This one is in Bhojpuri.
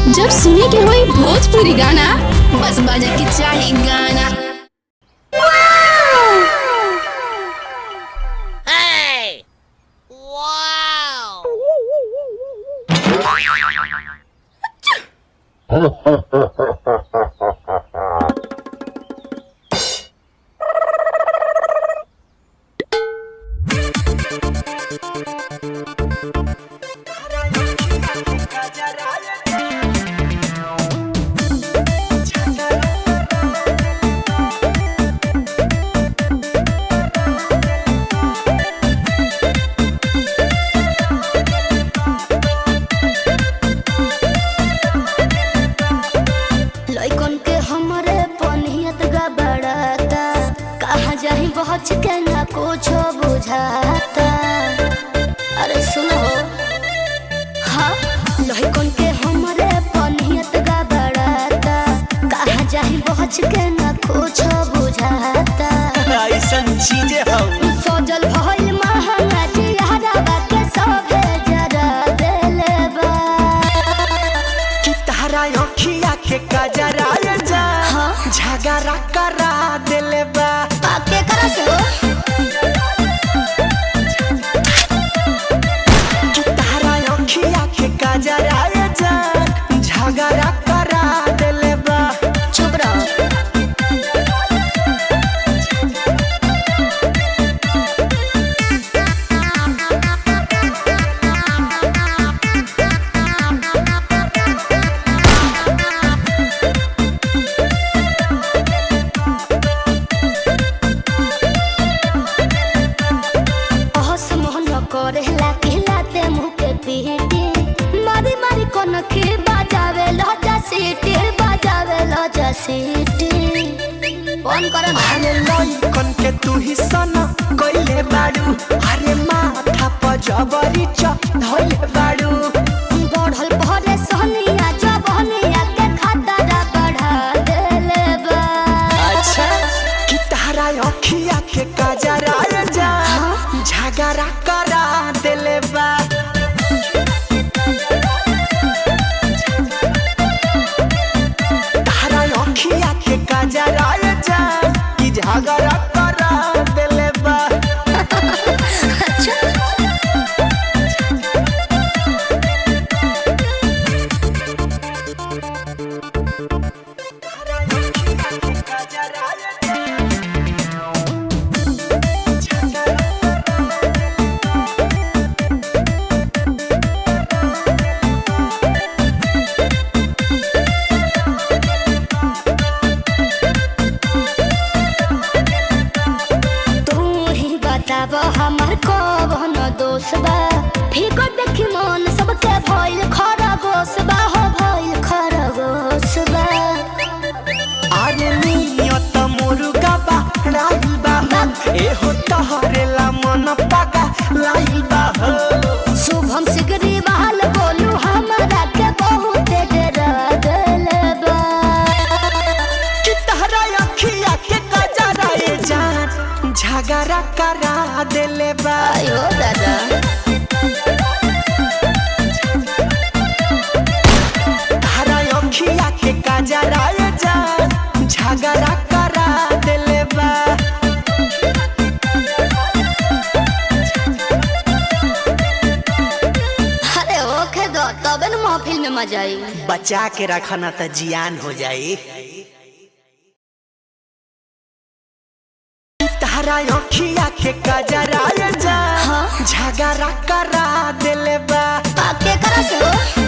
जब सुने के होई भोजपुरी गाना बस बजे के चाही गाना Hey! Wow! लइकन के हमरे पनियत गबड़ाता कहाँ जाही बहच के ना कुछ बुझाता अरे सुनो हाँ लइकन के हमरे पनियत गबड़ाता कहाँ जाही बहच के ना कुछ बुझाता ऐसन चीजें हम सजल भइल महंगा जियारा के सभे जरा देले बा कि तारा अखिया के कजरा जा हाँ। झगड़ा करा देले बा आके करा से हो कि तारा अखिया के कजरा जा झगड़ा करा देले बा चुप रहो अहस मोहन करेला खिलाते मुँह के पीटी मारी मारी कोन के बजावे लजा सीटी बजावे लजा सीटी फोन करो ना अरे लइकन के तू ही सना कइले बाड़ू अरे माथा पर जबरी चढ़ले बाड़ू बढ़ल भरे सोनिया जबनिया के खतरा बढ़ा देले बा अच्छा कि तारा अखिया के कजरा जा झगड़ा करा देले बा तारा अखिया के कजरा जा कि झगड़ा करा देले बा अच्छा तू ही बताब हमार कौन दोष बा फीको देखी मन सबके भइल खरगोश बा हो भइल खरगोश बा अरे नियत मुर्गा बा राइल बा एहो तहरेला मन पागा लाइल बा शुभम सिगरी बहाल बोलू हमारा के बहुत डरा देले बा कि तहरा अखिया के कजरा ए जान झगड़ा करा देले बा आयो दादा तहरा अखिया के कजरा ए जान झगड़ा करा देले बा अरे ओखे दो तबे न महफिल में मजा आई बचा के रखना त जियान हो जाई तारा अखिया के कजरा जा हाँ। झगड़ा करा देले बा आके करा से हो